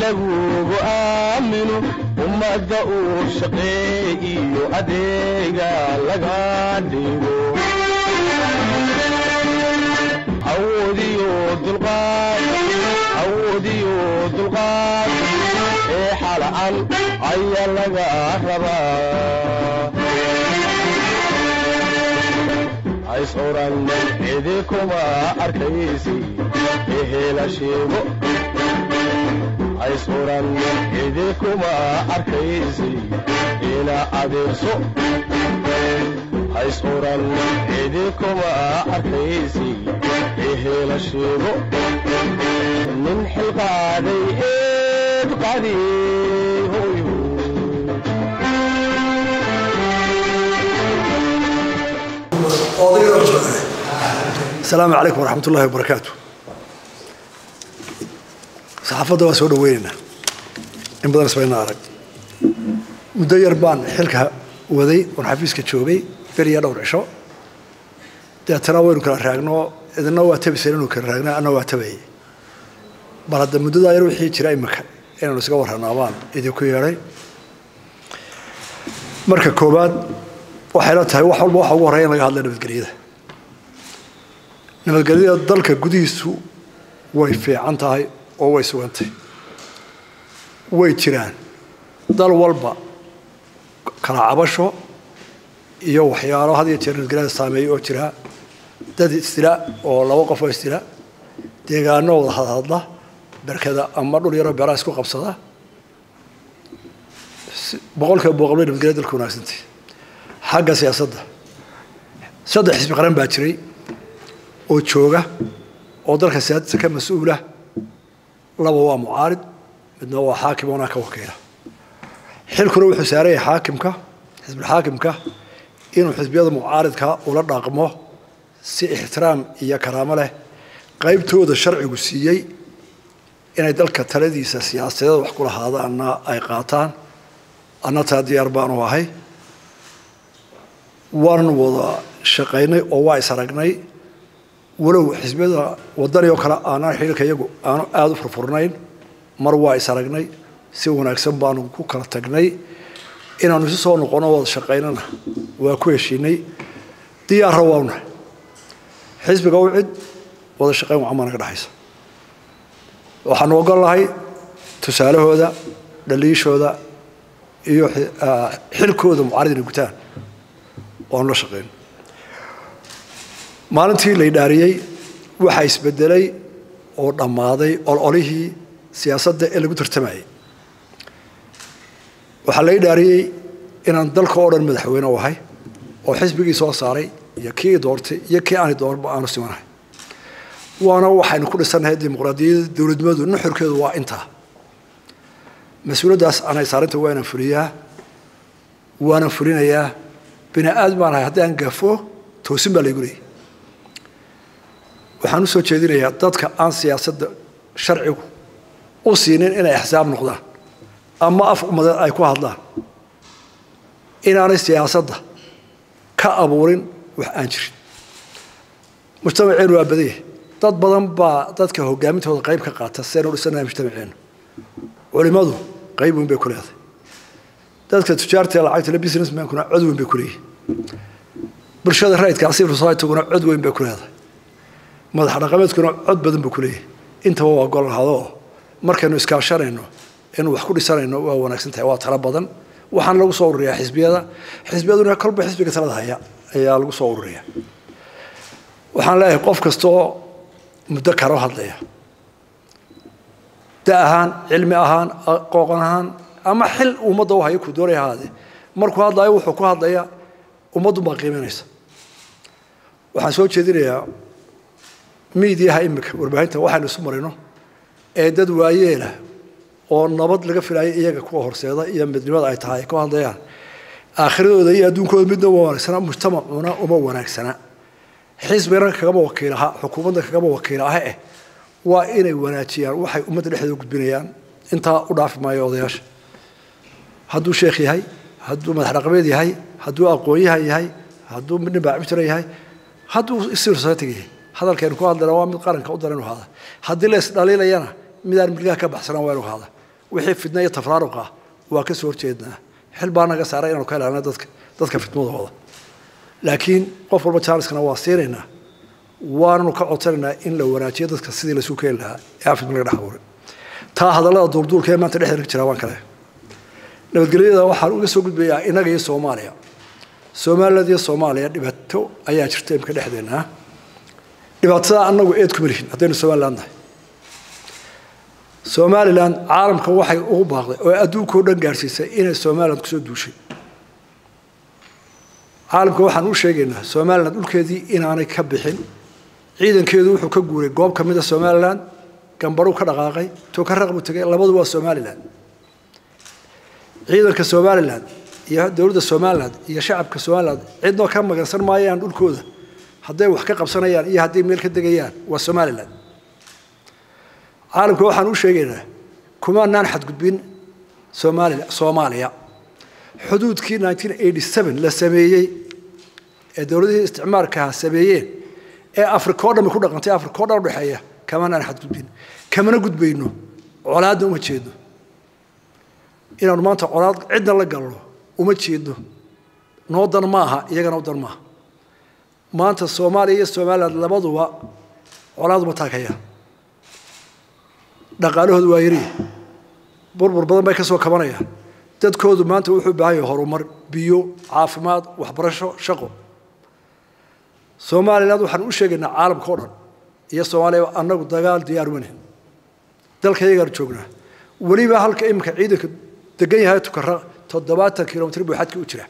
lagugu aamino ummadda uu shaqeeyiyo adeega laga dhigo awoodiyo dulqaad awoodiyo dulqaad ee xalcan ayaa laga rabaa hays oran cidi kuma arkaysi ehela sheego hays oran cidi kuma arkaysi ila adeegso hays oran cidi kuma arkaysi ehela sheego nin xilqaaday eed qadi hoyo asalaamu calaykum waraxmat ullahi wabarakaatu saxaafadda waan soo dhaweynaynaa in badan isbayna arag muddo yar baan xilka waday oon xafiiska joogay beriya dhowr cisho deetana waynu kala raagno idina waa tabisan inuu kala raagna anna waa tabayay bal hadda muddadaa yar wixii jira imika inaynu isaga warranaa baan idinku yeedhay marka koowaad waxay la tahay wax walba waxa ugu horreya in laga hadla nabadgelyada nabadgelyada dalka gudihiisu way fiican tahay oo way sugantay way jiraan dal walba kala cabasho iyo waxyaalo had iyo jeer nabadgelyada saameeya oo jira dad isdila oo laba qof oo isdila deegaano wada hadhadla berkada ama dhul yaroo beeraha isku qabsada boqolkiiba boqolbay nabadgelyada dalka wanaagsantay xagga siyaasadda saddex xisbi qaran baa jiray oo jooga oo dalka siyaadadiisa ka mas-uula laba waa mucaarid midna waa xaakim oonaa ka wakiila xilkuna wuxuu saaran yahay xaakimka xisbulxaakimka inuu xisbiyada mucaaridka ula dhaqmo si ixtiraam iyo karaamo leh qaybtooda sharcigu siiyey inay dalka taladiisa siyaasadeed wax ku lahaadaanna ay qaataan anna taa diyaar baanu ahay waanan wada shaqaynay oo waa is aragnay walow xisbiyada wadani oo kale aanaan xililka iyagu aanu aada u furfurnayn mar waa is aragnay si wanaagsan baanu ku kala tagnay inaanu isu soo noqono wada shaqaynana waa ku heshiinay diyaarra waawna xisbiga u cid wada shaqayn wacan baa naga dhexaysa waxaanu ogol lahay tusaalahooda dhaliishooda iyo xilkooda mucaarid inay gutaan waanu la shaqayn maalintii la idhaariyey waxaa isbedelay oo dhammaaday ololihii siyaasadda ee lagu tartamayay waxaa la idhaariyey inaan dalka oo dhan madaxweyne u ahay oo xisbigii soo saaray iyo kii doortay iyo kii aani doorba aanu simanahay waana waxaynu ku dhisannahay dimuqraadiyadda dowladnimadu nuxurkeedu waa intaa mas-uuliyaddaas anay saarinta waanan fuliyaa waanan fulinayaa bini aadam baan ahay haddii aan gafo toosin baa laygu leeyay waxaan u soo jeedinayaa dadka aan siyaasadda sharcigu u siinin inay axsaab noqdaan ama af ummadeed ay ku hadlaan inaanay siyaasadda ka abuurin wax aan jirin mujtamaceenu waa badan yahay dad badan baa dadka hogaamintooda qayb ka qaata si aynu dhisanahay mujtamaceenu culimadu qayb weyn bay ku leedahay dadka tujaarta ee lacagta le businessmankuna cod weyn bay ku leeyihin bulshada rayidka civil societyguna cod weyn bay ku leedahay madax dhaqameedkuna cod badan buu ku leeyahay intaba waa gol lahadoo markaynu iskaashanayno inuu wax ku dhisanayno waa wanaagsan tahay waa talo badan waxaana lagu soo ururiyaa xisbiyada xisbiyaduna kolba xisbiga talada haya ayaa lagu soo ururiyaa waxaan leeyahay qof kastaoo muddo karo hadlaya da ahaan cilmi ahaan aqoon ahaan ama xil ummadda u haya ku doonaya ahaadee markuu hadlayo wuxuu ku hadlaya ummaddu baa qiimanaysa waxaan soo jeedinayaa miidiyaha imika warbaahinta waxaynu isu marino ee dad waayeela oo nabad laga filayo iyaga kuwa horseeda iyo midnimada ay tahay ay ku hadlayaan aakhiradooda iyo adduunkooda midna uma wanaagsana mujtamacuna uma wanaagsana xisbigana kagama wakiilaha xukuumadda kagama wakiilaha eh waa inay wanaajiyaan waxay ummadda dhexdeeda gudbinayaan intaa u dhaafi maayo odayaasha hadduu sheekh yahay hadduu madax dhaqameed yahay hadduu aqoon-yahan yahay hadduu nin baacibtira yahay hadduu civil society yahay hadalkeenu ku hadlayna waa mid qaranka u daran inu haada haddii la isdhaliilayana midaan milgaha ka baxsanaan waa inu haada wixii fidna iyo tafraaruqa waa ka soo horjeednaa xil baa naga saaray inaanu ka ilaalina dadka dadka fitmadooda laakiin qof walba jaaliskana waa siinaynaa waananu ka codsanaynaa in la wanaajiyo dadka sidii laysu keeni lahaa ee aan fidma laga dhex abuurin taa hadallada duulduulka ee maanta dhexdeeda ka jira waan kale nabadgelyada waxaan uga soo gudbayaa innaga iyo soomaaliya somaliland iyo soomaaliya dhibaato ayaa jirta imka dhexdeena dhibaatada annagu eed kuma lihin haddaynu somaliland nahay somalilan caalamka waxay ugu baaqday oo adduunkao dhan gaadhsiisay inay somaliland kusoo duushay caalamka waxaan u sheegaynaa somaliland dhulkeedii inaanay ka bixin ciidankeedu wuxuu ka guuray goob ka mida somaliland gambaruu ka dhaqaaqay tokaraq buu tegay labadu waa somaliland ciidanka somaliland iyo dowladda somaliland iyo shacabka somaliland cidnoo ka magansan maayaan dhulkooda hadday wax ka qabsanayaan iyo hadday meel ka degayaan waa somaliland caalamka waxaan u sheegaynaa kumaanaan xadgudbin somalia soomaaliya xuduudkii la sameeyey ee dowladihii isticmaalkaha sameeyeen ee africa o dhan ku dhaqantay africa o dhan udhexeeya kamaanaan xadgudbin kamana gudbayno colaadna uma jeedno inaanu maanta colaad cidna la galno uma jeedno noo dan maaha iyagana u dan maaha maanta soomaaliya iyo somaliland labaduba colaad uma taagayaan dhaqaalahoodu waa yari burbur badan bay ka soo kabanayaan dadkoodu maanta wuxuu u baahan yahay horumar biyo caafimaad waxbarasho shaqo somaliland waxaan u sheegaynaa caalamka o dhan iyo soomaaliya annagu dagaal diyaarumane dalka iyagaanu joognaa weliba halka iminka ciidanka degan yahay tukara toddobaatan kilomitr buu xadka u jira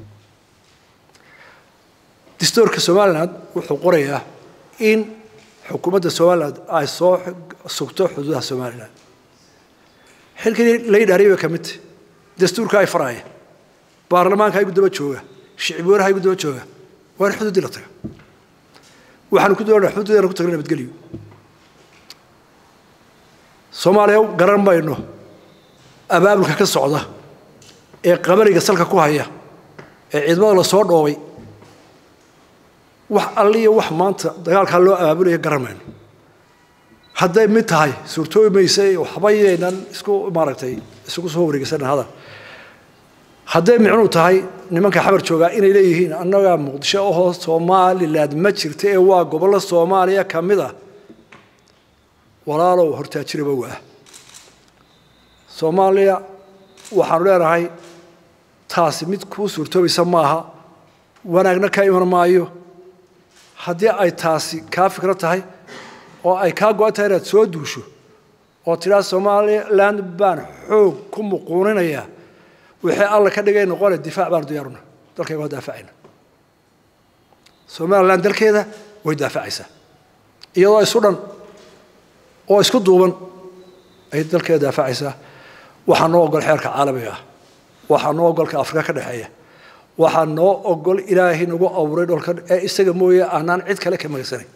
distoorka somaliland wuxuu qorayaa in xukuumadda somaliland ay soo sugto xuduudaha somaliland xilkii la yidhaariya bay ka mid tahy dastuurka ay faraaya baarlamaanka igu daba jooga shicib weynaha igu daba jooga waa in xuduuddii la taga waxaanu ku doonaa xuduudeena ku tagna nabadgelyo soomaaliya garan mayno abaabulka ka socda ee qabariga salka ku haya ee ciidamada la soo dhoobay wax alliya wax maanta dagaalkaa loo abaabulaya garan mayno hadday mid tahay suurtoobi mayse waxba yaynan isku maaragtay isugu soo wareegeysana hadal hadday micnuu tahay nimanka xabar joogaa inay leeyihiin annagaa muqdisho ahoo somaliland ma jirta ee waa gobollo soomaaliya ka mid ah walaalow hortaajiraba waa soomaaliya waxaanu leenahay taasi mid kuu suurtoobaysa maaha wanaagna ka iman maayo haddii ay taasi kaa fikro tahay oo ay kaa go-an tahay inaad soo duusho oo tidhaa somaliland baan xoog ku muquuninayaa wixii alla ka dhigay noqone difaac baanu diyaaruna dalkayga waa daafacayna somaliland dalkeeda way daafacaysaa iyadoo isu dhan oo isku duuban ayay dalkeeda daafacaysaa waxaa noo ogol xeerka caalamiga ah waxaa noo ogolka afrika ka dhexeeya waxaa noo ogol ilaahay nagu abuuray dholka ee isaga mooye aanaan cid kale ka magagsanayn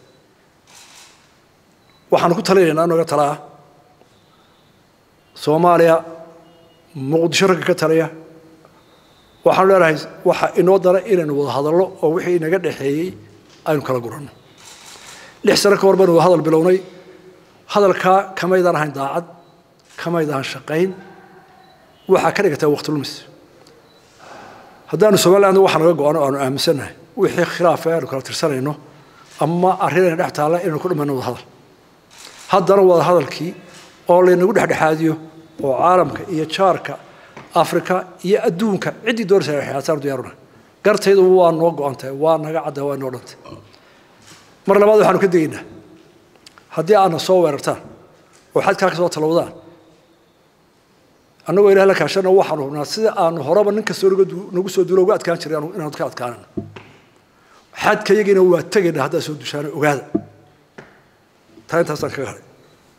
waxaanu ku talinaynaa nooga talaa soomaaliya muqdisho ragga ka taliya waxaanu leenahay waxa inoo dara inaynu wada hadallo oo wixii inaga dhexeeyey aynu kala guranno lix sano ka hor baynu wada hadal bilownay hadalkaa kamaydaan ahayn daacad kamaydaan shaqayn waxaa ka dhigataa waqti lumis haddaanu somaliland waxa naga go-ano aanu aaminsannahay wixii khilaafa aanu kala tirsanayno ama arrinayna dhex taalla inaynu ku dhamayno wada hadal haddana wada hadalkii oo laynagu dhexdhexaadiyo oo caalamka iyo jaarka afrika iyo adduunka ciddii doonaysa dhexdhexaadsaanu diyaaruna gartaydu waa noo go-antahay waa naga cadda waa noo dhantay mar labaad waxaanu ka degaynaa haddii aadna soo weerartaan oo xadkaa ka soo talowdaan annagoo ilaah la kaashana waxaanu hubnaa sida aanu horeba nin kastoo nagu soo duulo uga adkaan jiray inaanu ka adkaanano xadka yagiina waa tegaynaa haddaad soo dushaana ogaada taa intaasaan kaga hadhay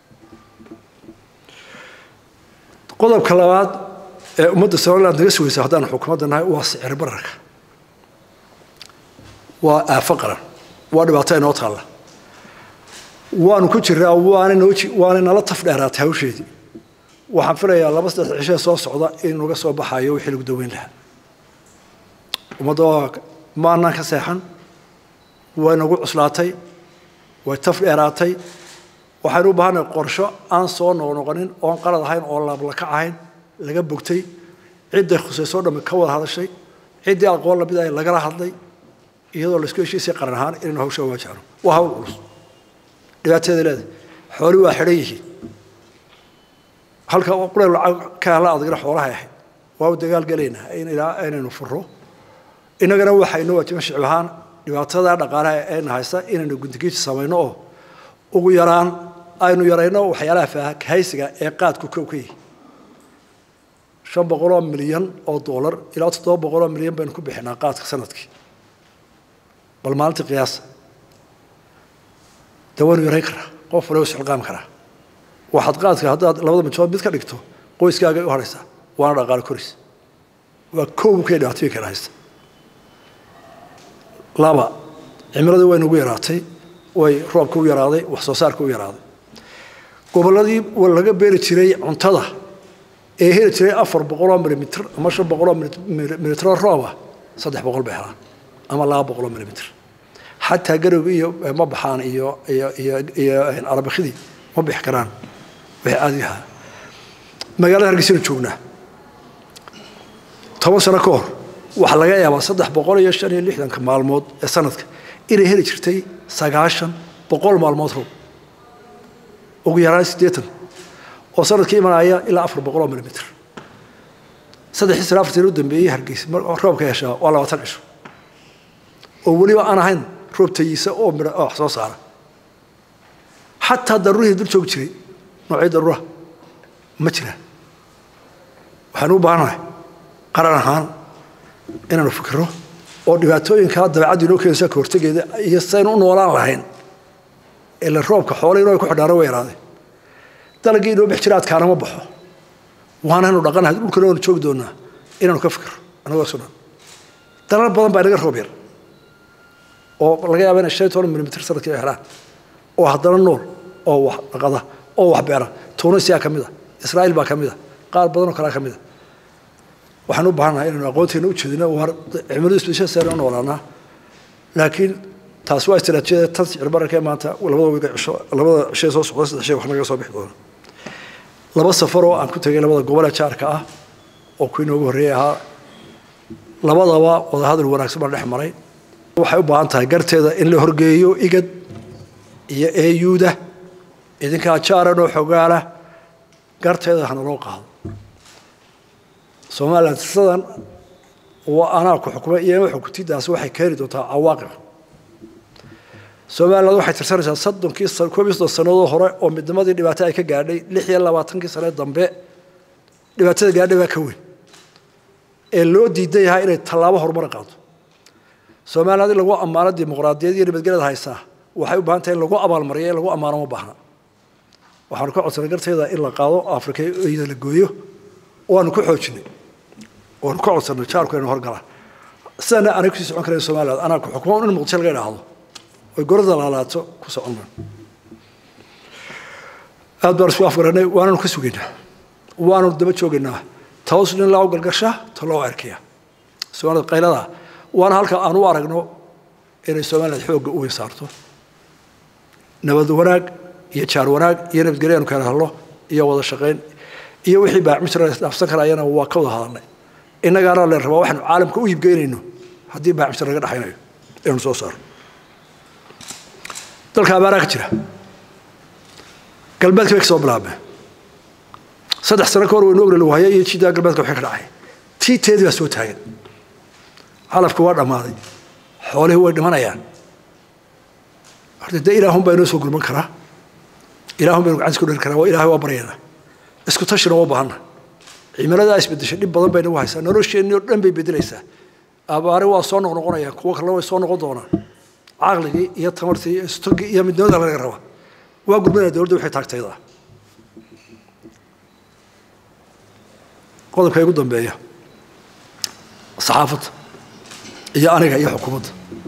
qodobka labaad ee ummadda somaliland naga sugaysa haddaanu xukuumadda nahay waa sicir bararka waa aafo qaran waa dhibaato inoo taalla waanu ku jiraa waana noo waana nala taf dheeraatay hawsheedii waxaan filayaa laba saddex cishee soo socda in naga soo baxayo wixii lagu daweyn lahaa ummadda maanaan ka seexan way nagu cuslaatay way taf dheeraatay waxaynu u baahannahay qorsho aan soo noqnoqonin oon qalad ahayn oo laablaka ahayn laga bogtay cidday khusaysoo dhamme ka wada hadashay ciddii aqoon lamid ahay lagala hadlay iyadoo laisku heshiisay qaran ahaan inaynu hawsha waajahno waa hawl culus dhibaateeda leedahay xoolii waa xidhan yihiin halka qura lacag ka hela adagna xoolahay ahayd waa u dagaal gelaynaa in ilaa inaynu furo innagana waxaynu waajiban shicib ahaan dhibaatada dhaqaalaha ayna haysta inaynu gundigiiji samayno oo ugu yaraan aynu yarayno waxyaalaha faahaysiga ee qaadku kow ka yihi shan boqoloo milyan oo dollar ilaa toddoba boqoloo milyan baynu ku bixinaa qaadka sanadkii bal maalintii qiyaasa dee waynu yarayn karaa qof waliba isxilqaami karaa waxaad qaadka haddaad labada mijood mid ka dhigto qoyskaaga u haraysaa waana dhaqaalo koris waa kow kay dhibaatooyin kala haysta laba cimiladii way nagu yaraatay way roobka u yaraaday wax soo saarka u yaraaday gobolladii laga beeri jiray cuntada ee heli jiray afar boqoloo milimitr ama shan boqoloo milimitroo rooba saddex boqol bay helaan ama laba boqoloo milimitr xataa garowgi iyo ma baxaan iyo iyo iyo iyo arabakidii ma bixi karaan wixii caadiga ahaa magaalada hargeysanu joognaa toban sano ka hor waxaa laga yaabaa saddex boqol iyo shan iyo lixdanka maalmood ee sanadka inay heli jirtay sagaashan boqol maalmood roob ugu yaraan siddeetan oo sanadkii imanaya ilaa afar boqol oo milimitr saddexii sana afartan u dambeeyey hargeysa roobka heshaa waa labaatan cisho oo weliba aan ahayn roob tayiisa oo midha oo wax soo saara xataa daruurihii dul joogi jiray noocii daruuraha ma jiraan waxaanu u baahannahay qaran ahaan inaanu fikiro oo dhibaatooyinkaa dabeecaddu inoo keenaysa ka hortegeeda iyo saynu u noolaan lahayn ila roobka xoolay inoo ay ku xidhaana way yaraaday dalagii inoo bix jira adkaana ma baxo waanaynu dhaqanahay dhulkana waanu joogi doonaa inaanu ka fikiro anagoo isu dhan dalal badan baa inaga roob yar oo laga yaaba inay shan iyo toban milimitr sanadkii ay helaan oo haddana nool oo wax dhaqada oo wax beera tunisia ka mid a israa'iil baa ka mid a qaar badan oo kalea ka mid a waxaan u baahannahay inaynu aqoonteena u jeedino war cimiladu isbedeshadeena u noolaanaa laakiin taasi waa istiraatiijiyada tan sicir bararka ee maanta labada wiga cisho labada shay soo socda saddex shay wax naga soo bixi doona laba safar oo aan ku tegay labada gobole jaarka ah oo kuwii noogu horreeyey ahaa labadaba wadahadal wanaagsan baan dhex maray waxay u baahan tahay garteeda in la horgeeyo igad iyo eeyuuda idinkaa jaaran oo xogaala garteeda hana loo qaado somalilan sidan waa anaa ku xukumay iyo xukuntidaasi waxay keeni doontaa cawaaqib somaliland waxay tirsanaysaa soddonkii koob iyo soddon sannadood hore oo midnimadii dhibaato ay ka gaadhay lix iyo labaatankii sanee dambe dhibaatada gaadhay baa ka weyn ee loo diidan yahay inay tallaabo horumar qaado somaliland in lagu ammaano dimuqraadiyad iyo nabadgelyada haysaa waxay u baahan tahay in lagu abaalmariyo in lagu ammaano ma baahna waxaanu ka codsanay garteeda in la qaado afrika iyada la gooyo waanu ku xoojinay waanu ka codsanay jaarku inuu horgalaan sidana anay kusii socon karayn somaliland anaa ku xukumo in muqdisho laga idhaahdo oy gorada laalaato ku socon maan aad baan isku afgaranay waananu ka sugaynaa waanu daba joogaynaa taos nin loo galgasha ta loo erkaya somaalida qaylada waana halka aan u aragno inay somaliland xoogga u weyn saarto nabad wanaag iyo jaar wanaag iyo nabadgelyo aanu kala hadlo iyo wada shaqayn iyo wixii baacmijra dhaafsan karayana waa ka wada hadalnay innagaana leen rabaa waxaanu caalamka u iibgeynayno haddii baacmijra laga dhexaynayo inaynu soo saaro dalka abaaraa ka jira galbeedka bay ka soo bilaabmeen saddex sano ka hor waynu ogna lagu haya iyo jidaa galbeedka waxay ka dhacay tii teedii baa soo taagan calafku waa dhammaaday xoolihii way dhimanayaan horta dee ilaahun baa inoo soo gurman karaa ilaahun baynu gacantis ku dheri karaa waa ilahay waa baryaynaa isku tashina waa baahanna cimiladaa isbedeshay dhib badan bay nagu haysaa nolosheenni oo dhan bay bedelaysaa abaare waa soo noqnoqonayaan kuwo kalena way soo noqon doonaan caqligii iyo tamartii iyo istogii iyo midnimada laga rabaa waa gurmanaya dowladda waxay taagtayda qodobka igu dambeeya saxaafadda iyo aniga iyo xukuumadda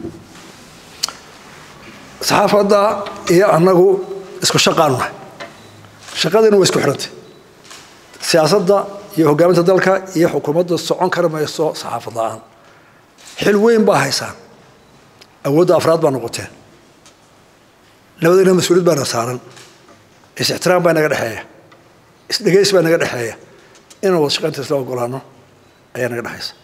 saxaafadda iyo annagu isku shaqaanu nahay shaqadiina waa isku xidhantay siyaasadda iyo hoggaaminta dalka iyo xukuumadda socon kari mayso saxaafad la-aan xil weyn baa haysaan awoodda afraad baa noqoteen labadayna mas-uuliyad baana saaran is-ixtiraam baa naga dhexeeya isdhegays baa naga dhexeeya inaan wada shaqaynta isla ogolaano ayaa naga dhexaysa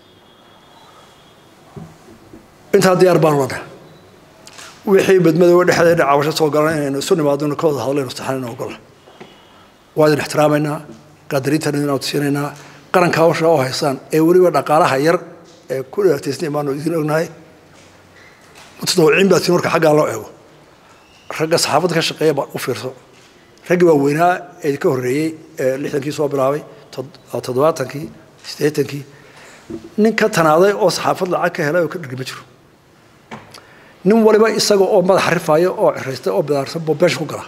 intaa diyaar baan lana wixii badmadooga dhexdeeda cabasho soo galan inaynu isu nimaadno ka wada hadlayno saxanayna ogola waa idin ixtiraamaynaa qaadariintan idin awtisiinaynaa qaranka hawsha oo haysaan ee weliba dhaqaalaha yar ee ku dhibaataysnay baanu idin ognahay mutadawiciin baa tiin marka xaggaa loo eego ragga saxaafadda ka shaqeeya baa u fiirso raggii waa weynaa ee ka horreeyey ee lixdankii soo bilaabay toddobaatankii siddeetankii nin ka tanaaday oo saxaafad lacag ka helay oo ka dhirgi ma jiro nin waliba isaga oo madax rifaaya oo ciraystay oo bidaarsan boo beesha ku gala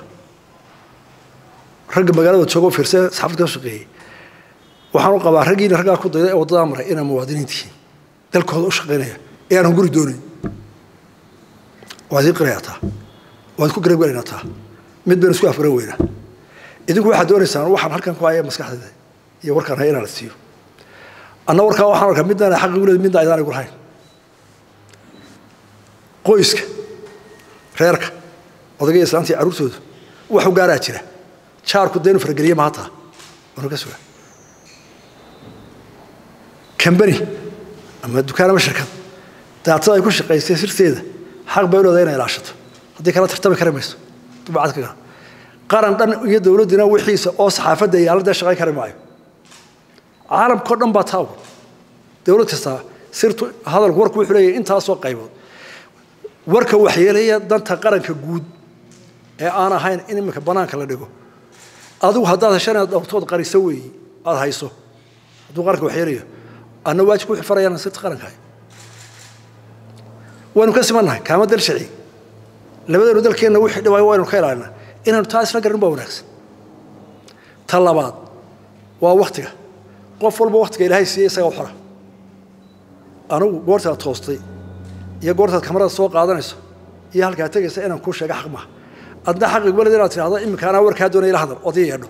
ragga magaalada jooga oo fiirsay saxaafadda ka shaqeeyey waxaan u qabaa raggiina raggaa ku dayday ee waddadaa maray inaa muwaadiniintihiin dalkooda u shaqaynaya ee aanan guri doonayn waad ii qirayaa taa waad ku garabgelaynaa taa mid baynu isku afgaran weynaa idinku waxaad doonaysaan waxaan halkan ku haya maskaxdayda iyo warkaan haya inaan la siiyo anna warkaa waxaan arkaa midna xaqi uleed midna aydaan igu lahayn qoyska reerka odagaya islaantii carruurtooda waxu gaaraa jira jaarku daynu farageliye ma hataa waanu ka sugaa kambani ama dukaan ama shirkad daatada ay ku shaqaysay sirteeda xaq bay u leedahay inay ilaashato haddii kala tartami kari mayso dubacad ka gara qaran dhan iyo dowladdina wixiisa oo saxaafadda yaalladee shaqayn kari maayo caalamkao dhan baa taagu dowlad kastaa sirtu hadalku warku wuxuu leeyahay intaasoo qaybood warka waxyeelaya danta qaranka guud ee aan ahayn in iminka banaanka la dhigo adigu haddaad heshan inaad dhowrtood qariso weeyi aada hayso hadduu qaranka waxyeelayo anna waajibka wuxuu farayaan sirta qaranka hay waynu ka simannahay kaama dal shaci labadeenu dalkeenna wixii dhibaayo waynu ka ilaalinaa inaanu taa isla garin baa wanaagsan ta labaad waa waktiga qof walba waktiga ilaahay siiyey isaga u xora anigu goortaad toostay iyo goortaad kamarada soo qaadanayso iyo halkaa tegaysa inaan kuu sheega xaq maaha adna xaqi walid inaad tidhahdo iminka anaa warkaa doonaya ila hadal ood ii yeedho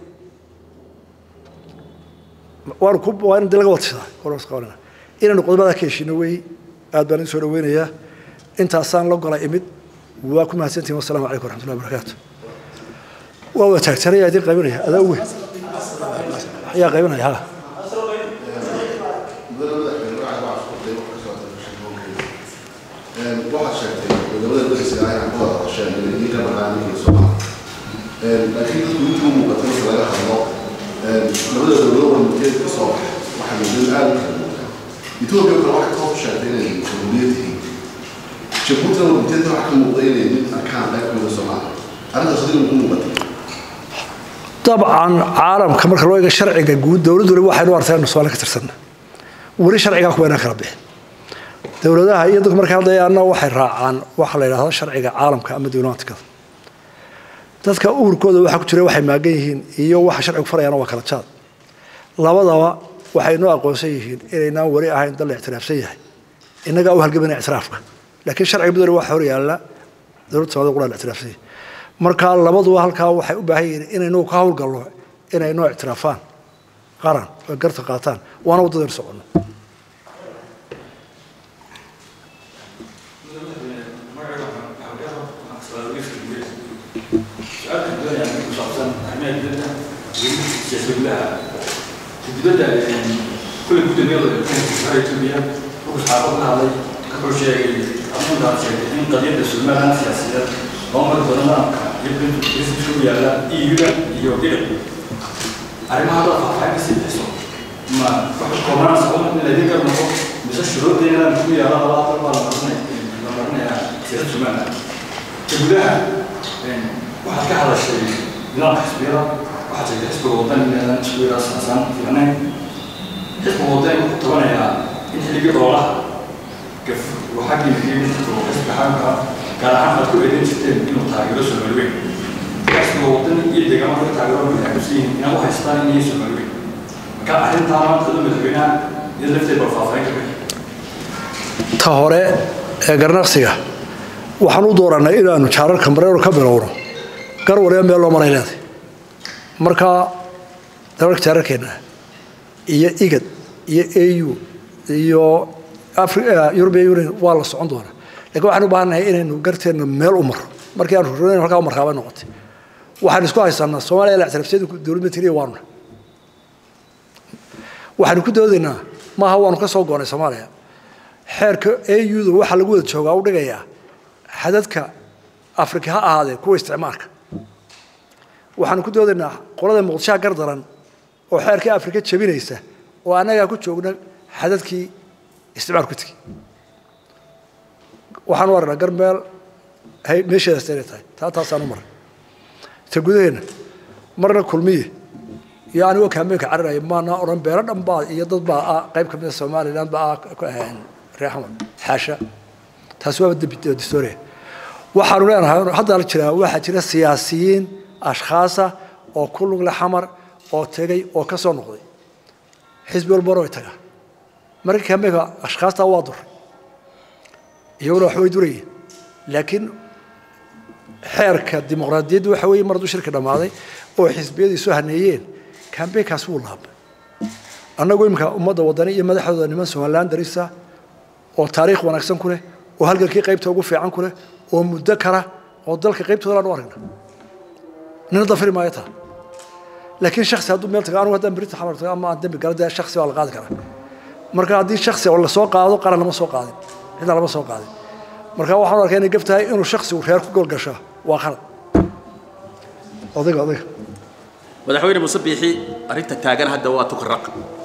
waanu ku waa in laga wadshadaa horas qabanina inaynu qodobadaa ka heshiino weeyi aad baan idin soo dhaweynayaa intaasaan la gola imid waa ku mahadsantihin wasalaamu calaykum waraxmatullahi wabarakaatu waa wada taagtanaya idin qaybinaya adaa uwe ayaa qaybinaya ha waxaad sheegtay wadamada dariska ah inaan ku wada hadasheen inay idinka barnaamijka soomaaliya laakiin dadku intii u muuqata marka laga hadlo labada dowlado warmuteed ka soo baxa waxaa muddada aada u kala muuqda etoobiya kale waxay toos u sheegtay inay jamhuuriyad tihiin jabuutina warmuteedka waxaa ka muuqda inay mid arkaan qayb kamida soomaaliya arrintaas adiga ku muuqatay dabcan caalamka marka loo eego sharciga guud dowladdu wali waxaynu artay anu soomaali ka tirsanna weli sharcigaa kuwa inaan kala bixin dowladaha iyo dadku markay hadlayaanna waxay raacaan waxa la yidhahdo sharciga caalamka ama diblomatikada dadka uurkooda waxa ku jira waxay maagan yihiin iyo waxa sharcigu farayaana waa kala jaad labadaba waxay noo aqoonsan yihiin inaynaan weli ahayn dal la ictiraafsan yahay innagaa u halgamana ictiraafka laakiin sharciga midowna waxa hor yaalla dowladda soomaalida qura la ictiraafsan yahay marka labaduba halkaa waxay u baahan yihiin inaynu ka howlgalno inay noo ictiraafaan qaran oo garta qaataan waana waddadaynu soconno dibadda kule gudamiyada etoobiya wuxuu saxaafad ka hadlay wuxuu sheegay amuntaa sheegay in qadiyadda somaliland siyaasiyeed loo mari doono nidaamka iyo brintu yaalla eu-da iyo dhinac arrimaha haddaad faahfaahin kasii bixiso ma waxay koobnaan sabab in laydin gar noqo mise shuruuddii nidaamka ku yaalla labaatan baa la marinaya la marinayaa siyaasadda somaliland ka gudaha waxaad ka hadashay nidaamka xisbiyada waxaad sheegtay xisbiga waddan inaadan isku yaraa saasaan fiicnayn xisbiga waddan wuxuu tabanayaa in xilligii oolaha gaf uu xaggii fiirin oo xisbiga xaamka gaar ahaan aad ku eedeyn jirteen inuu taageero soomaali weyn xisbiga waddan iyo deegaamada ka taageero waxay aaminsan yihiin inaan u haystaan inay soomaali weyn marka arrintaa maanta adu madaxweynaha iyo lafteed bal faahfaahin ka bixi ta hore ee garnaqsiga waxaan u dooranay inaanu jaararka mareero ka bilowno gar waliba meel loo maray leeday marka dalalka jaararkeenna iyo igad iyo au iyo european union waa la socon doonaa lakin waxaan u baahannahay inaynu garteenna meel u marro markii aanu rorn halkaa u markaabay noqotay waxaan isku haysanaa soomaaliya la ictiraafsiyada dowlad matiriya waanuna waxaanu ku doodaynaa maaha waanu ka soo goonay soomaaliya xeerka auda waxaa lagu wada joogaa u dhigayaa xadadka afrika ha ahaadee kuwa isticmaalka waxaanu ku doodaynaa qolada muqdishaha gardaran oo xeerkii afrika jebinaysa oo annagaa ku joogna xadadkii isticmaal ku tegi waxaanu aragnaa garmeel meesheedaas inay tahay taa taasaanu maray ta gudaheenna marna kulmiye iyo anigoo kaameenka cararaya maana odhan beelo dhan baa iyo dad baa ah qayb ka mida somaliland baa ah ku ahayn reer xamar xaasha taasi waaba dembi distoria waxaanu leenahay hadda la jiraa waxaa jira siyaasiyiin ashkhaasa oo ku lugle xamar oo tegay oo ka soo noqday xisbi walbana way tagaa marka kaameenka ashkhaastaa waa duray iyaguna wax way durayeen laakiin xeerka dimuqraadiyadda waxa weeye mar hadduu shirka dhammaaday oo xisbiyadii soo haneeyeen kambeynkaas wuu laabay annagu iminka ummadda wadani iyo madaxdooda niman somaliland darisa oo taariikh wanaagsan ku leh oo halgankii qaybta ugu fiican ku leh oo muddo kara oo dalka qaybtooda aan u aragna nina dafiri maayo taa laakiin shaksi hadduu meel tago anugu haddaan berita xamar tago ama aan dembi gala dee shaksi waa la qaadi karaa marka haddii shaksi la soo qaado qaran lama soo qaadin cidna lama soo qaadin marka waxaan arkaa inay gaf tahay inuu shaksigu reer ku goolgashaa waa qalad odayga odayga madaxweyne muuse biixi arrinta taagan hadda waa tukaraq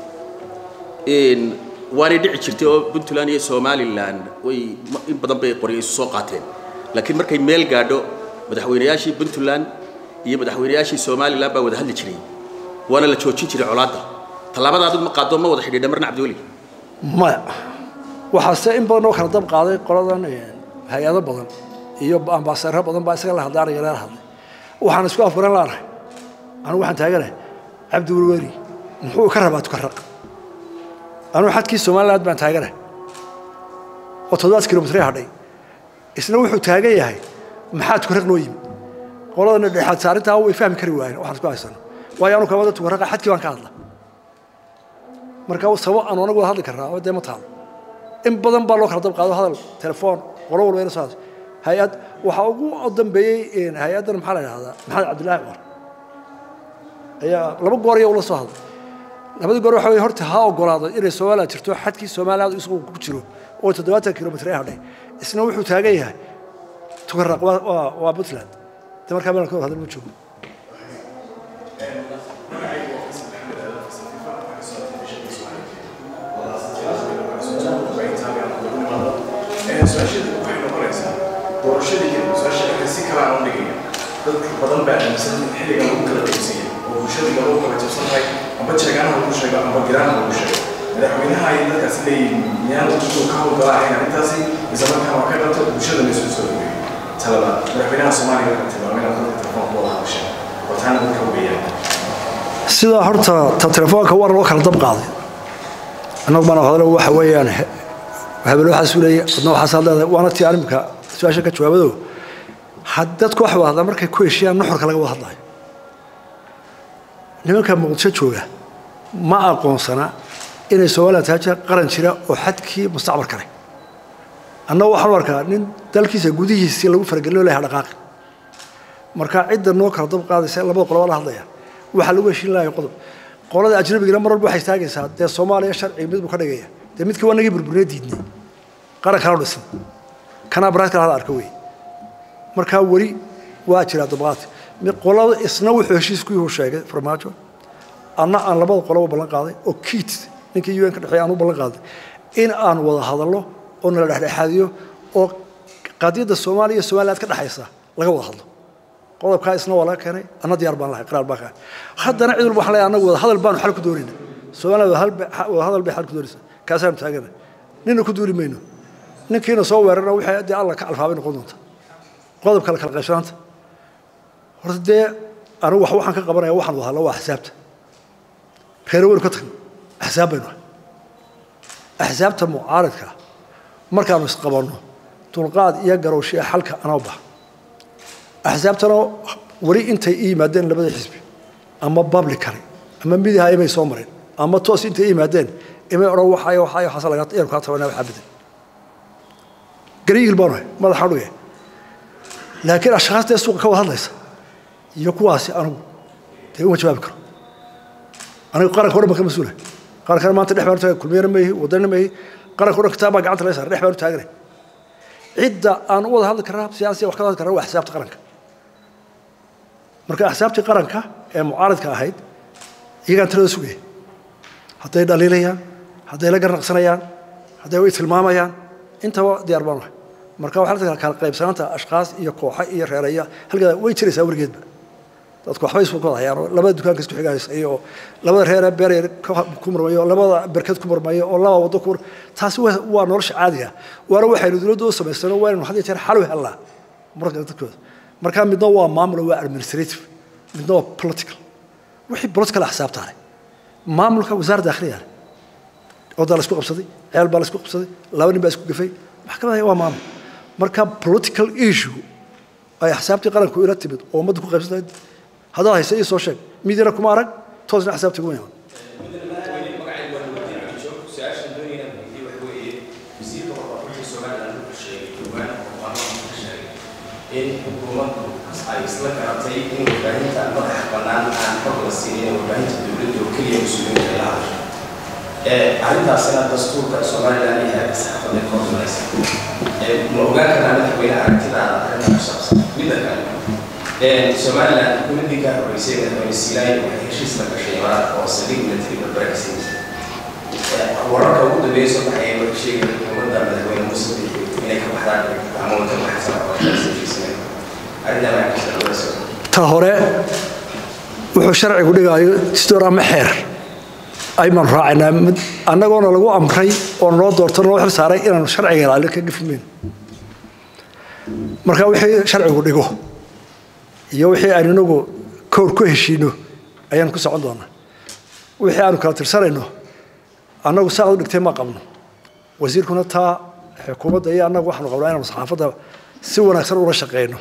waanay dhici jirtay oo puntland iyo somalilan way in badan bay qoryo isu soo qaateen laakiin markay meel gaadho madaxweynayaashii puntland iyo madaxweynayaashii somalilan baa wada hadli jiray waana la joojin jiray colaadda tallaabada adigu ma qaado ma wada xidhiidha marna cabdiweli maya waxaase in badan oo kala dab qaaday qoladan hay-ado badan iyo ambaasareero badan baa isaga la hadlaanaya leela hadlay waxaan isku afgaran laanahay anugu waxaan taaganahay cabdiwelweri muxuu ka rabaa tukaraq anugu xadkii somaliland baan taaganahay oo toddobaad kilomitr hadhay isna wuxuu taagan yahay maxaa tukaraq noo yimi qoladana dhexaad saarintaa way fahmi kari waayeen waxaan isku haysano waayo anu kamada tukaraqa xadkii baan ka hadla marka sabab aanu anagu wada hadli karnaa oo dee ma taalo in badan baa loo kala dab qaado hadal telefoon qolo walba ina soo hay-ad waxaa ugu dambeeyey hay-addan maxaa la idhahdaa maxamed cabdullaahi cumar ayaa laba goor ayaa ula soo hadlay labadii goor waxa weye horta ha ogolaado inay somaliland jirto xadkii somaliland isagu ku jiro oo toddobaatan kilomitr ee hadhay isna wuxuu taagan yahay tukaraq waa waa waa puntland de markaa meelan ka wada hadal ma joogo su-aashada waxay noqonaysaa doorashadii kadib su-aasha marka si kale aan u dhigaya dad badan baa aaminsan in xilliga lagu kala qaybsanya oo bulshadii lagu kala jabsan tahay amba jeegaana lagu sheego amba giraana lagu sheego madaxweynaha ay dadkaasi leeyihiin miyaan ugu ka howlgalaahayn arrintaasi mise markaa waa ka dhabta bulshada la isu soo dhaweeyo talaba madaxweynaha soomaaliya waxaa tilmaamay inaad dadka telefoonka wada hadasheen oo taana dadka weeyaan sidaa horta ta telefoonka war loo kala dab qaaday annagu baan hadlo waxa weeyaan habelo waxaas u leeyahay adna waxaas leedahay waana tii animka su-aasha ka jawaabado had dadku wax wada hadlaa markay ku heshiiyaan nuxurka laga wada hadlayo nimanka muqdisho jooga ma aqoonsana inay somaliland tahay qaran jira oo xadkii mustacmal kale annagu waxaan u arkaa nin dalkiisa gudihiisii lagu faragelin lahaa dhaqaaqi marka cidda noo kala dab qaadaysa labada qoloba la hadlaya waxaa lagu heshiin lahayo qodob qolada ajnabigana mar walba waxay istaagaysaa dee soomaaliya sharciga mid buu ka dhigaya dee midkii waa nagii burburina diidnay qaran kala dhisan kanaa baraad kala hada arka wey markaa weli waa jiraa dabaqaad qolada isna wuxuu heshiis ku yuhu sheegay farmaajo anna aan labada qoloba ballan qaaday oo kiit ninkii un ka dhexeeya aan u ballan qaaday in aan wada hadallo oo nala dhexdhexaadiyo oo qadiyadda soomaaliya iyo somaliland ka dhexaysa laga wada hadlo qodobkaa isna waa laga keenay anna diyaar baan lahay qiraar baan ka haddana cid walba waxaan leeyahay annagu wada hadal baanu xal ku doonayna somaliland wada hadal bay xal ku doonaysa kaasaanu taagana nina ku duuli mayno ninkiina soo weerarna wixii dee alla ka alfaabay noqon doonta qodobka la kala qaybsanaanta horta dee anigu wax waxaan ka qabanaya waxaan wada hadla waa axsaabta reere weynu ka tagno axsaab baynu ahay axsaabta mucaaridka markaanu isqabanno dulqaad iyo garowshiya xalka anaa baxa axsaabtana weli intay i yimaadeen labada xisbi ama publicly ama midiha imay soo mareen ama toos intay i yimaadeen imay odhan waxayo waxayo waxaas laga yanu kaa tabanaa waxaa bedel gariigil baanu ahay madaxaan dhugaya laakiin ashkhaastee suuqa ka wada hadlaysa iyo kuwaasi anigu dee uma jawaabi karo aniga qaranka o dhan baan ka mas-uula qarankana maanta dhex baan u taagay kulmiyana ma ihi wadanina ma ihi qaranka o dhan kitaab baa gacanta laga saaray dhex baan u taaganay cidda aan u wada hadli karnaa siyaasiya wax ka hadli karnaa waa xisaabta qaranka marka axsaabtii qaranka ee mucaaradka ahayd iyagaan talada sugaya hadday dhaliilayaan hadday la garnaqsanayaan hadday way tilmaamayaan intaba diyaar baan ahay marka waxaa la kala qaybsanaanta ashkaas iyo kooxa iyo reeraya halkaa way jiraysaa weligeedba dadku waxbay isku wada hayaan oo labada dukaanka isku xigaaysay oo labada reere beeryar ku murmayo oo labada berked ku murmayo oo laba waddo ku taasi waa nolosha caadiga waana waxaynu dowladda u samaysano waa inaynu had iyo jeer xal u helnaa marka dadkooda marka midna waa maamul waa administrative midna waa political wixii political axsaabta leh maamulka wasaaradda dakhliga leh odaa la isku qabsaday ceel baa la isku qabsaday laba nin baa isku gafay maxkamada waa maamul marka political issue ay axsaabtii qaranku ila timid oo ummadda ku qaybsantay haddaad haysa ii soo sheeg midina kuma arag toosna axsaabtii kuma iman in xukuumaddu ay isla garatay in warbaahinta madaxa bannaan aan xog la siinin warbaahinta dowladda oo keliya mas-uuliyiinta ay la hadasho arrintaasina dastuurka somalilan iyo heerka saxaafadda ka hormaraysa ma ogaan karnaa madaxweyne aragtidaada arrinta ku saabsan midda kale somalilan xukuumaddii ka horreysay madaxweyne siilaay waxay heshiis la gashay imaaraadka oo saldhig military barbara ka siinaysa wararka ugu dambeeya soo baxaya marka sheegaya xukuumadda madaxweyne muuse inay ka baxdaan ama ka baxsan oo heshiisnay arrintaa maxaa ka shaqeynaysa ta hore wuxuu sharcigu dhigaayo distoor ama xeer aymaan raacaynaa mid annagoona lagu amray oo noo doorto noo xil saaray inaanu sharciga ilaalin ka gafmayno marka wixii sharcigu dhigo iyo wixii aynu inagu kowr ku heshiino ayaanu ku socon doonaa wixii aanu kala tirsanayno annagu saad u dhigtay ma qabno wasiirkuna taa xukuumadda iyo annagu waxaanu qabnaa inaanu saxaafadda si wanaagsan ula shaqeyno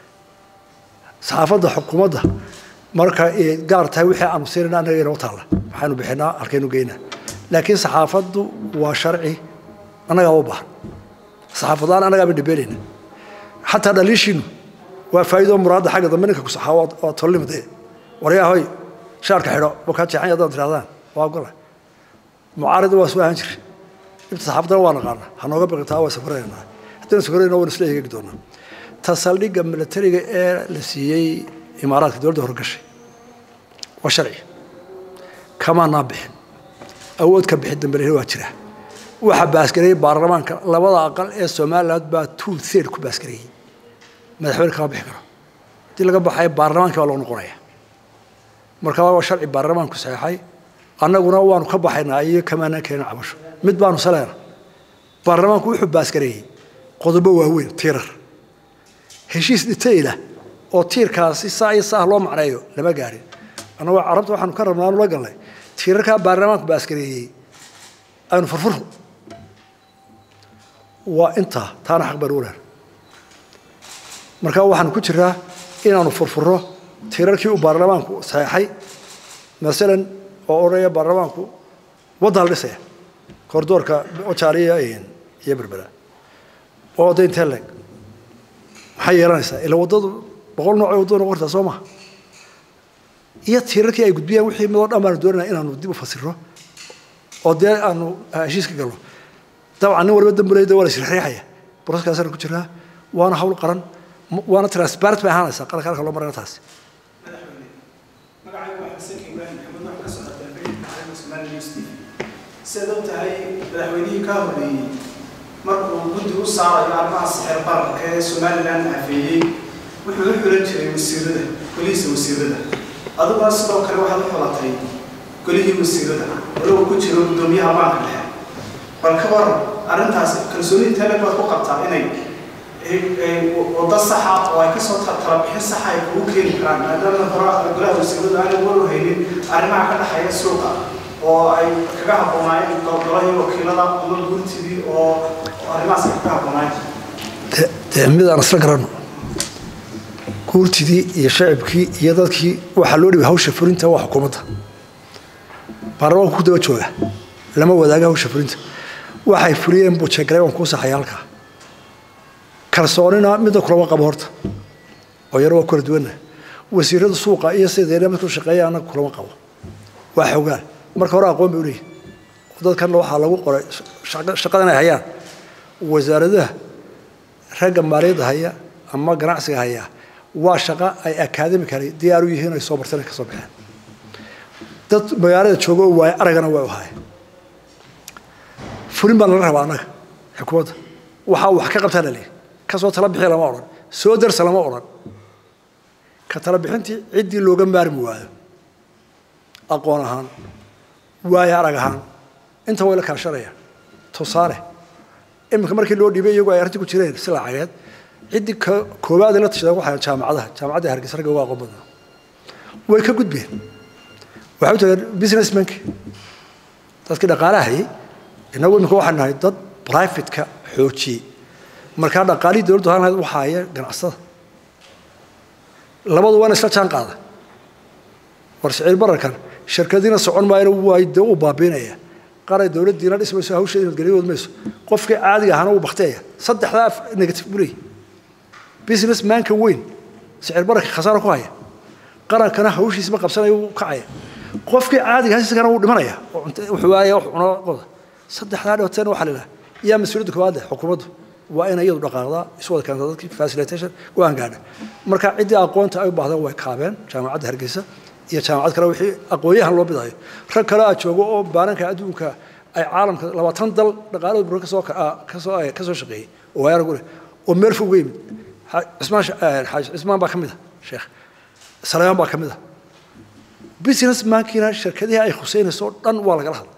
saxaafadda xukuumadda marka ay gaar tahay wixii aanu siinayna annaga inoo taalla waxaanu bixinaa halkaynu geynaa laakiin saxaafaddu waa sharci annagaa u baahan saxaafadlaan annagaaba dhibeynayna xataa dhaliishiinu waa faa'iido muraadda xagga dambe ninka ku saxaa waa tollimade waryahoy shaarka xidho wakaa jeexan haddaad tirahdaan waa gola mucaarida waa soo ahaan jiri inta saxaafaddana waa naqaana ha nooga baqi taa waa safarayna haddana safarayna waan isla eegi doonaa ta saldhigga militariga ee la siiyey imaaraadka dowladda horgashay waa sharci kamaanaa bixin awood ka bixin dambe waa jira waxa baasgareeyey baarlamaanka labada aqal ee somaliland baa two third ku baasgareeyey madaxweyne kama bixi karo haddii laga baxayo baarlamaanka baa loo noqonaya marka waa sharci baarlamaanku saxeexay annaguna waanu ka baxaynaa iyo kamaanaan keena cabasho mid baanu saleena baarlamaanku wuxuu baasgareeyey qodobo waaweyn tiirar heshiis dhitayla oo tiirkaasi saa iyo saa loo macneeyo lama gaarin annagoo carabta waxaanu ka rabnaa aanu la galnay tiirarkaa baarlamaanku baaskareeyey aynu furfurno waa intaa taana xaq baynu u leena marka waxaanu ku jiraa inaanu furfurno tiirarkii uu baarlamaanku saxeexay masalan oo odhanaya baarlamaanku waddan la dhisaya kordoorka ojaaliya iyo berbera waa wadda intee leeg maxay yeelanaysaa ila waddadu boqol nooc waddo noqon kartaa soo maha iyo tiirarkii ay gudbiyaan wixii midoo dhan baanu doonayna inaanu dib u fasirno oo dee aanu heshiis ka galno dabcan nin waliba dambulayda waa la isriixriixaya broseskaasana ku jiraa waana hawl qaran waana transparent bay ahaanaysaa qaranka halka loo marayna taasi sidaad og tahay madaxweynihii ka horreeyey markuu guddi u saarayo arrimaha sixir bararka ee somalilan afeeyey wuxuu u xulan jiray wasiirada golihiisa wasiirada adiguna sidoo kale waxaad u xulatay golihii wasiirada walow ku jiro guddoomiyaha baanka dhexe bal ka war arrintaas kalsoonida tale baad ku qabtaa inay waddo saxa oo ay kasoo talabixin saxa ay kugu keeni karaan maadaama hore golaha wasiiradu aanay walu haynin arrimaha ka dhexeeya suuqa oo ay kaga habboonaayeen gololahii wakiilada ama guurtidii oo arrimahaas ay kaga habboonaayeen dee midaan isla garanno guurtidii iyo shacibkii iyo dadkii waxaa loo dhibay hawsha fulinta waa xukuumadda baarlamaanku ku daba jooga lama wadaaga hawsha fulinta waxay fuliyeen buu jeegalay waan kuu saxaya halkaa kalsoonina midna kulama qabo horta oo yaro waa kala duwanna wasiirada suuqa iyo sideena midku shaqeeya annaga kulama qabo waa xogaan marka hore aqoon bay u leeyihin dadkanna waxaa lagu qoray shaqada inay hayaan wasaaradaha ragga maaliyadda haya ama ganacsiga haya waa shaqo ay academically diyaar u yihiin ay soo barteen ay ka soo baxeen dad magaalada jooga oo waaye aragana waa u haayeen fulin baa nala rabaa annaga xukuumadda waxaa wax ka qabtaa laleeyahy kasoo tala bixi lama odhan soo darsa lama odhan ka tala bixintii ciddii looga maarmi waayo aqoon ahaan waayo arag ahaan inta way la kaashanayaan tusaale iminka markii loo dhiibay iyagu ay arrintii ku jireen si lacageed ciddii koowaad la tashadeen waxay jaamacadaha jaamacadda hargeysa ragga uga aqoon badnaa way ka gudbeen waxay u tageen businessmanki dadkii dhaqaalaha hayay innagu iminka waxaan nahay dad privatka xoojiyey markaa dhaqaalihii dowladdu ahaan lahayd waxaa haya ganacsada labadu waana isla jaan qaada war siciir bararkan shirkadiina socon maayana waa de u baabiinaya qaray dowladdiina dhismayso hawsheeda nabadgelyadood mayso qofkii caadiga ahaana wuu bakteeya saddexdaa negative buu leeyahy business manka weyn sicir bararka khasaaro ku haya qarankana hawshiisma qabsanaya wuu kacaya qofkii caadiga ahaa isagana wuu dhimanaya wuxuu waaya wax cuno qoda saddexdaa dhibateen waxaa lilaha yaa mas-uuliyadda koowaad leh xukuumaddu waa inay iyadu dhaqaaqdaa isu wada keenta dadkii facilitation go-aan gaadha marka ciddii aqoonta ay u baahdeen way kaabeen jaamacadda hargeysa iyo jaamacad kale wixii aqoonyahan loo bidayo rag kale aa joogo oo baaranka adduunka ay caalamka labaatan dal dhaqaalada buro kasoo kasoo kasoo shaqeeyey oo waaya aragu leh oo meel fog uga yimid cismaan xaaji cismaan baa ka mid a sheekh saleemaan baa ka mid a business mankiina shirkadihii ay khuseynayso dhan waa lagala hadla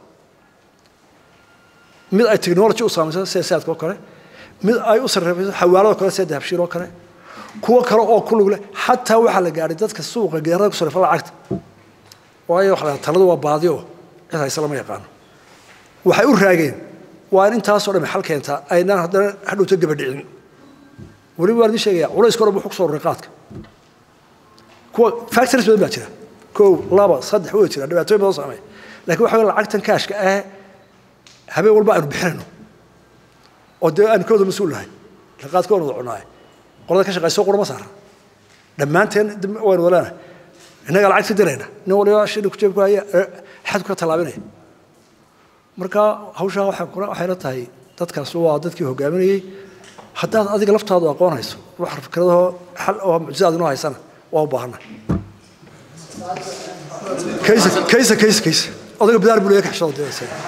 mid ay technology u saamayso sida saadka oo kale mid ay u sarreefayso xawaalado kale sida dahabshiir oo kale kuwo kale oo ku lug leh xataa waxaa la gaadhay dadka suuqa geerada ku sarreefa lacagta waayo waxa la taladu waa baadiyo cid hayse lama yaqaano waxay u raageen waa in intaasoo dhan xal keentaa aynaan haddana hadhowto gabadhicin weliba waan idin sheegaya culayska hore wuxuu ku soo roray qaadka kuwa factories badan baa jira kow laba saddex way jira dhibaatooyin badan saameeya laakiin waxa weeye lacagtan kaashka ah habeen walba aynu bixinayno oo dee aanu ka wada mas-uul nahay qaadka waan wada cunaaye qolada ka shaqayso qura ma saara dhammaanteen waynu wada leenahay innagaa lacag ka dirayna nin waliba shilin ku jeebku haya xadku ka tallaabinaya marka hawshaa waxay kula waxayna tahay dadkaas waa dadkii hogaaminayey haddaad adiga laftaadu aqoonayso wax fikradahoo xal oo mucjizaad inoo haysana waa u baahannahay kaysa kaysa kaysa kaysa odayga bidaar buu leeyahay kaxshada dee isaga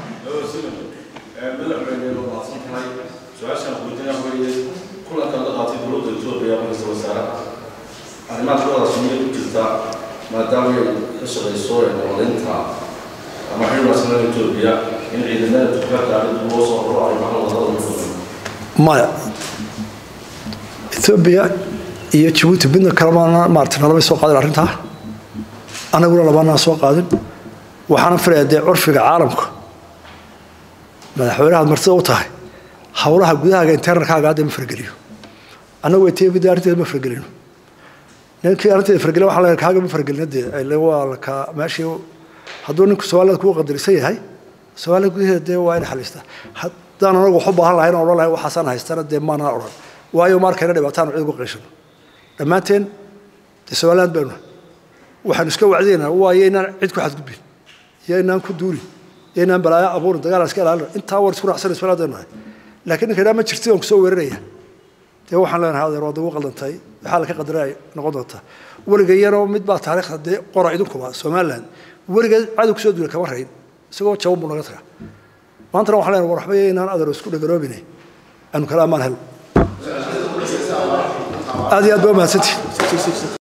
kulankan la qaatay dowladda etoobiya markasta wasaaraha arrimaha kuwada suniya ku jirta maadaama ay ka shaqayso nabadeynta ama xilwaasnada etoobiya in ciidamada tukaanka arrintu loo soo raro arrimaha wadada ugu fudan maya etoobiya iyo jabuuti midna kalema maarata nalamay soo qaadin arrintaa annaguna labaanaan soo qaadin waxaana filayaa dee curfiga caalamka madaxweynahaad martida u tahay hawlaha gudahaaga internalkaaga hadda ma fargeliyo annagu etoobiya arrinteeda ma fargelino ninkii arrinteeda fargelin waxaa la kaaga ma fargelina dee ile waa laka meeshii hadduu ninku soomaalida kugu qadarisan yahay soomaalida gudaheeda dee waa in xaliistaa haddaan anagu wax u baahan lahayn oo odhan lahayn waxaasaan haystana dee maanaa odhan waayo markayna dhibaataan cid ugu qeeshano dhammaanteen dee somaliland baynu waxaanu iska wacdaynaa waayo inaan cid ku xadgudbin iyo inaan ku duulin iyo inaan balaayo abuurin dagaal iska ilaalin intaa war isku raacsan somaliland baynu nahay laakiin ninka idhaa ma jirtid oon kusoo weeraraya dee waxaan leenahay adeer waad ugu qaldantay waxaa laka qadaray noqon doontaa weligayana mid baa taariikhda dee qora idinkuba somaliland weligeed cadow kusoo duula kama rayn isagoo jaban buu naga tagaa maantana waxaan leenahay war waxba inaan adeer isku dhagaroobine aanu kala ammaan helo aad iyo aad baa mahadsantihin